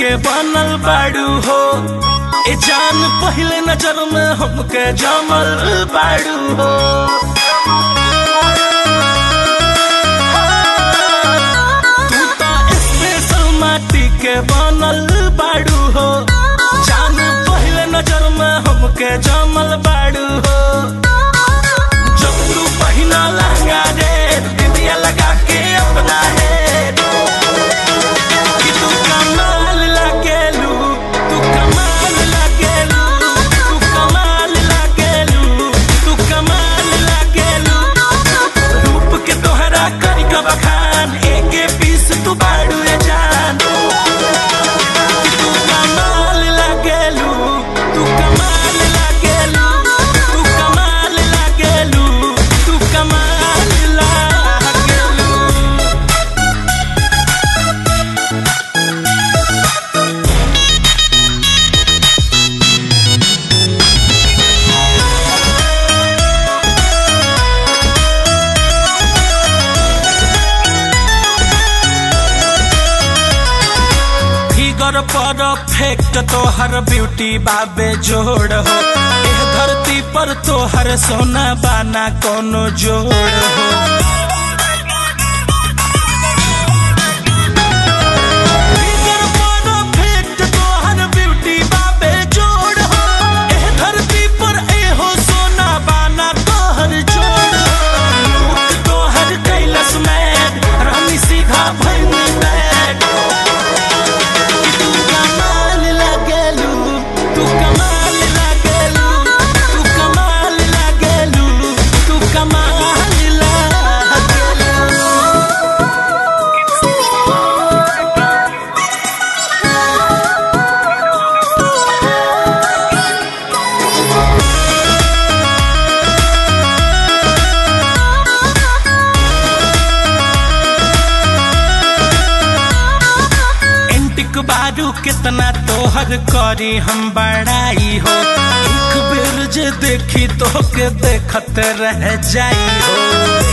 के बनल बाड़ू हो ए जान पहले नजर में हमके जमल बाड़ू हो तू तो स्पेशल माटी के बनल बाड़ू हो जान पहले नजर में हमके जमल बाड़ू हो जब तू पहिना लहंगा रे दिदिया लगा के अपना है कि तू कमाल लागेलू तू कमाल लागेलू तू कमाल लागेलू तू कमाल लागेलू रूप के तोहरा करी का बखान एके पीस तू बाड़ू ए जान कि तू कमाल लागेलू तू कमाल लागेलू तू कमाल लागेलू तू कमाल लागेलू फिगर परफेक्ट तोहर ब्यूटी बाबे जोड़ हो एह धरती पर तोहर सोना बाना कोनो जोड़ हो फिगर परफेक्ट तोहर ब्यूटी बाबे जोड़ हो एह धरती पर एहो सोना बाना तोहर जोड़ हो रूप तोहर कैलस में रानी सीधा भैनी बैठ तू कमाल लागेलू तू कमाल लागेलू तू कमाल लागेलू तू कमाल लागेलू एंटिक बारू कितना तोहर करी हम बड़ाई हो एक बेर जे देखी तो के देखत रह जाई हो